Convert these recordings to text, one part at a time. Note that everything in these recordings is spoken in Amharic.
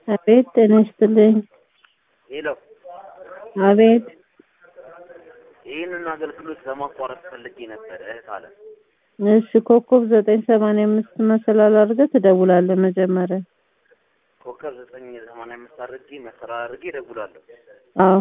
አቤት ጤና ይስጥልኝ። ሄሎ አቤት ይህንን አገልግሎት ለማቋረጥ ፈልጌ ነበር እህት አለ። እሺ ኮከብ ዘጠኝ ሰማንያ አምስት መሰላል አድርገህ ትደውላለህ መጀመሪያ። ኮከብ ዘጠኝ ሰማንያ አምስት አድርጌ መሰላል አድርጌ እደውላለሁ። አዎ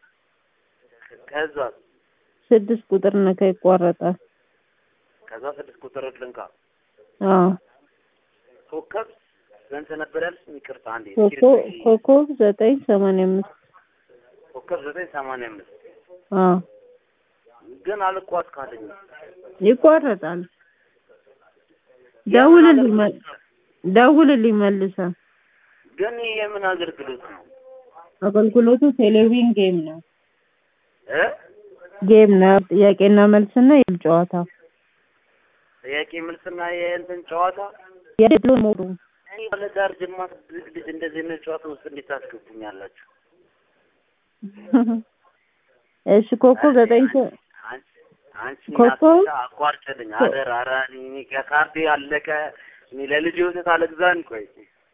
ከዛ ስድስት ቁጥር ነካ ይቋረጣል። ከዛ ስድስት ቁጥር ልንካ አዎ ኮከብ ስንት ነበር ያልሽኝ? ይቅርታ አንዴ ኮከብ ኮከብ ዘጠኝ ሰማንያ አምስት ኮከብ ዘጠኝ ሰማንያ አምስት አዎ ግን አልቋት ካለኝ ይቋረጣል። ደውልልኝ መ- ደውልልኝ መልሰህ። ግን ይህ የምን አገልግሎት ነው አገልግሎቱ ቴሌቪዥን ጌም ነው። እ ጌም ነው። ጥያቄና መልስና የድል ጨዋታ ጥያቄ መልስና የእንትን ጨዋታ የድል ሞዱ እኔ ባለዳር ጅማት ልጅ እንደዚህ አይነት ጨዋታ ውስጥ እንዴት ታስገቡኛላችሁ? እሺ ኮከብ ዘጠኝ ሰ- አንቺ አንቺ ኮከብ? ናትሻ አቋርጭልኝ አደራ። ኧረ እኔ ከካርቴ አለቀ። እኔ ለልጅ ወተት አልግዛን። ቆይ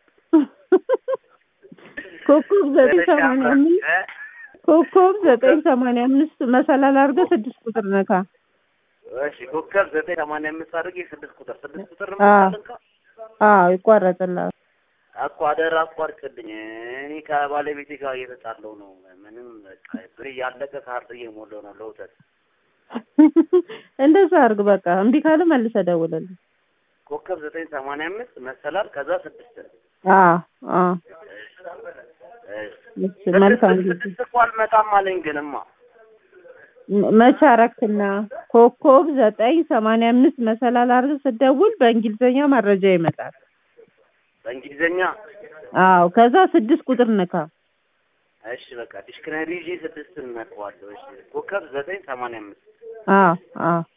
ኮከብ ዘጠኝ ሰማንያ አምስት እ? ኮከብ ዘጠኝ ሰማንያ አምስት መሰላል አድርገህ ስድስት ቁጥር ነካ። እሺ ኮከብ ዘጠኝ ሰማንያ አምስት አድርጌ ስድስት ቁጥር ስድስት ቁጥር ነው አዎ። የምታልከው? አዎ ይቋረጥልሃል። እኮ አደራ አቋርጭልኝ። እኔ ከባለቤቴ ጋር እየተጣለው ነው። ምንም በቃ ብሬ ያለቀ ካርድ እየሞላው ነው ለውተት እንደዛ አድርግ በቃ። እምቢ ካለ መልሰህ ደውልልኝ። ኮከብ ዘጠኝ ሰማንያ አምስት መሰላል ከዛ ስድስት አዎ አዎ እሺ። እሺ መልካም ጊዜ። ስድስት እኮ አልመጣም አለኝ ግንማ ም- መቼ አረክና ኮከብ ዘጠኝ ሰማንያ አምስት መሰላል አድርገህ ስትደውል በእንግሊዝኛ መረጃ ይመጣል። በእንግሊዝኛ አዎ ከዛ ስድስት ቁጥር ንካ። እሺ በቃ ዲክሽነሪ ይዤ ስድስት እነካዋለሁ። እሺ ኮከብ ዘጠኝ ሰማንያ አምስት አዎ አዎ